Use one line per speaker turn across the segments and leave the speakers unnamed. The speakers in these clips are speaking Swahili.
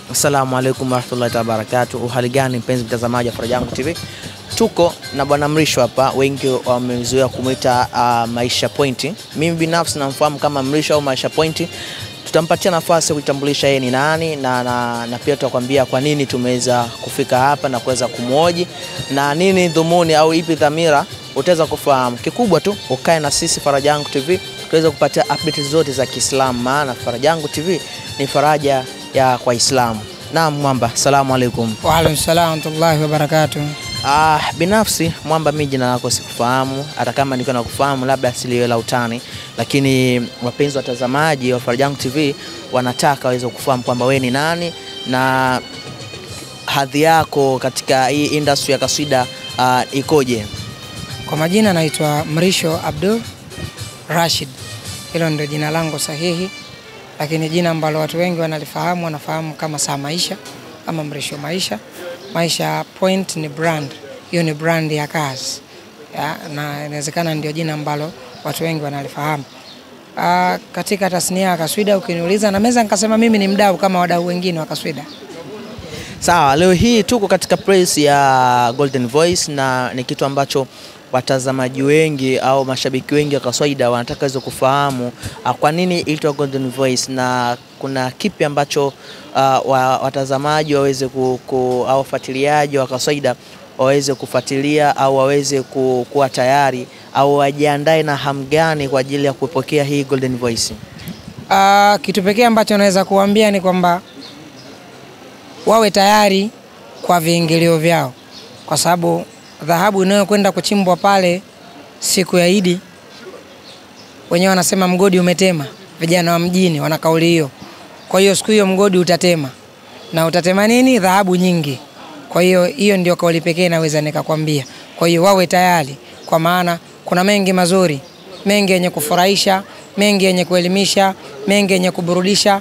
Assalamu alaikum warahmatullahi wabarakatuh. Uhali gani mpenzi mtazamaji wa Faraja Yangu TV, tuko na bwana Mrisho hapa, wengi wamezoea kumwita uh, Maisha Point. Mimi binafsi namfahamu kama Mrisho au Maisha Point. Tutampatia nafasi ya kujitambulisha yeye ni nani na, na, na pia tutakwambia kwa nini tumeweza kufika hapa na kuweza kumwoji na nini dhumuni au ipi dhamira, utaweza kufahamu. Kikubwa tu ukae na sisi Faraja Yangu TV tuweze kupatia update zote za Kiislamu, maana Faraja Yangu TV ni faraja ya kwa Islamu. Naam Mwamba, salamu alaikum.
Waalaikum salam warahmatullahi wabarakatuh.
Ah, binafsi Mwamba, mimi jina lako sikufahamu, hata kama nilikuwa nakufahamu labda siliwe la utani, lakini wapenzi watazamaji wa Faraja Yangu TV wanataka waweze kufahamu kwamba wewe ni nani na hadhi yako katika hii industry ya kaswida ah, ikoje?
Kwa majina naitwa Mrisho Abdul Rashid, hilo ndio jina langu sahihi, lakini jina ambalo watu wengi wanalifahamu wanafahamu kama Saa Maisha ama Mrisho Maisha. Maisha Point ni brand, hiyo ni brand ya kazi ya, na inawezekana ndio jina ambalo watu wengi wanalifahamu. Aa, katika tasnia ya kaswida ukiniuliza, naweza nikasema mimi ni mdau kama wadau wengine wa kaswida.
Sawa, leo hii tuko katika press ya Golden Voice na ni kitu ambacho watazamaji wengi au mashabiki wengi wa kaswaida wanataka waweze kufahamu uh, kwa nini ilitwa Golden Voice na kuna kipi ambacho uh, wa, watazamaji waweze ku, ku, au wafuatiliaji wa kaswaida waweze kufuatilia au waweze ku, kuwa tayari au wajiandae na hamu gani kwa ajili ya kupokea hii Golden Voice.
Uh, kitu pekee ambacho naweza kuambia ni kwamba wawe tayari kwa viingilio vyao, kwa sababu dhahabu inayokwenda kuchimbwa pale siku ya Idi, wenyewe wanasema mgodi umetema. Vijana wa mjini wana kauli hiyo. Kwa hiyo siku hiyo mgodi utatema, na utatema nini? Dhahabu nyingi. Kwa hiyo hiyo ndio kauli pekee naweza nikakwambia. Kwa hiyo wawe tayari, kwa maana kuna mengi mazuri, mengi yenye kufurahisha, mengi yenye kuelimisha, mengi yenye kuburudisha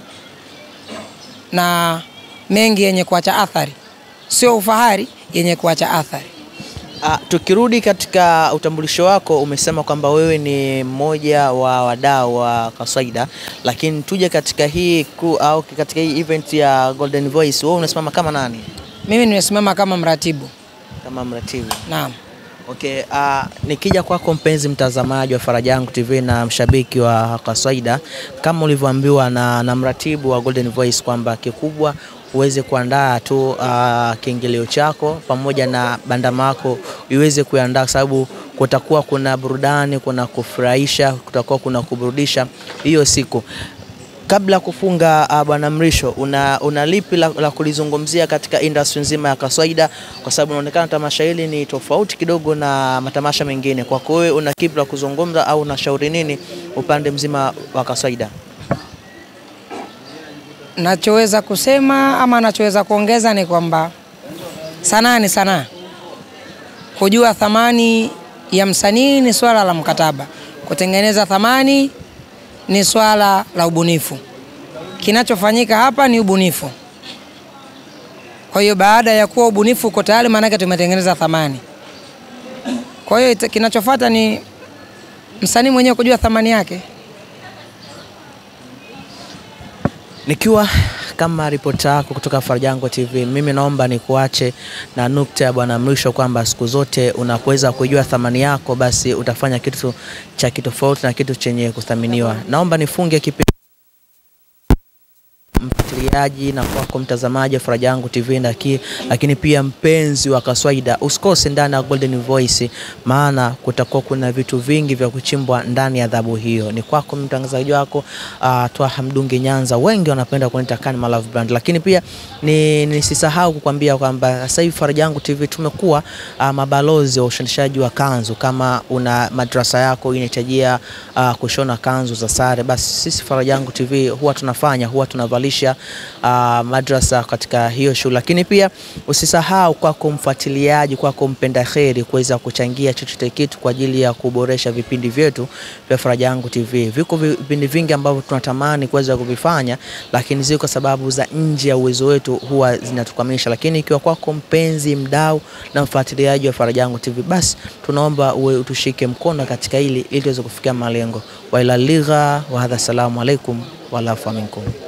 na mengi yenye kuacha athari, sio ufahari, yenye kuacha athari.
Ah, tukirudi katika utambulisho wako umesema kwamba wewe ni mmoja wa wadau wa kaswaida, lakini tuje katika hii crew au katika hii event ya Golden Voice, wewe unasimama kama nani?
Mimi nimesimama kama mratibu.
Kama mratibu.
Naam.
Okay, uh, nikija kwako mpenzi mtazamaji wa Faraja Yangu TV na mshabiki wa kaswaida, kama ulivyoambiwa na, na mratibu wa Golden Voice kwamba kikubwa uweze kuandaa tu uh, kiingilio chako pamoja na bandama yako iweze kuandaa, kwa sababu kutakuwa kuna burudani, kuna kufurahisha, kutakuwa kuna kuburudisha hiyo siku. Kabla ya kufunga uh, bwana Mrisho, una, una lipi la, la kulizungumzia katika industry nzima ya kaswaida, kwa sababu inaonekana tamasha hili ni tofauti kidogo na matamasha mengine. Kwako wewe una kipi la kuzungumza au unashauri nini upande mzima wa kaswaida?
Nachoweza kusema ama nachoweza kuongeza ni kwamba sanaa ni sanaa. Kujua thamani ya msanii ni swala la mkataba, kutengeneza thamani ni swala la ubunifu. Kinachofanyika hapa ni ubunifu. Kwa hiyo baada ya kuwa ubunifu uko tayari, maanake tumetengeneza thamani. Kwa hiyo ita- kinachofuata ni msanii mwenyewe kujua thamani yake.
Nikiwa kama ripota yako kutoka Faraja Yangu TV, mimi naomba nikuache na nukta ya bwana Mrisho kwamba siku zote unapoweza kujua thamani yako, basi utafanya kitu cha kitofauti na kitu chenye kuthaminiwa. Naomba nifunge kipindi mfuatiliaji na kwako mtazamaji wa Faraja Yangu TV ndaki, lakini pia mpenzi wa kaswaida, usikose ndani ya Golden Voice, maana kutakuwa kuna vitu vingi vya kuchimbwa ndani ya adhabu hiyo. Ni kwako mtangazaji wako uh, Twaha Mdungi Nyanza, wengi wanapenda kuniita Kani My Love Brand, lakini pia ni nisisahau kukwambia kwamba sasa hivi Faraja Yangu TV tumekuwa uh, mabalozi wa ushoneshaji wa kanzu. Kama una madrasa yako inahitajia uh, kushona kanzu za sare, basi sisi Faraja Yangu TV huwa tunafanya, huwa tunavalisha uh, madrasa katika hiyo shule, lakini pia usisahau kwako mfuatiliaji, kwako mpenda kheri kuweza kuchangia chochote kitu kwa ajili ya kuboresha vipindi vyetu vya Faraja Yangu TV. Viko vipindi vingi ambavyo tunatamani kuweza kuvifanya, lakini ziko kwa sababu za nje ya uwezo wetu huwa zinatukamilisha. Lakini ikiwa kwako mpenzi, mdau na mfuatiliaji wa Faraja Yangu TV, basi tunaomba uwe utushike mkono katika hili ili tuweze kufikia malengo. Wa ila ligha wa hadha, salamu alaikum walafu minkum.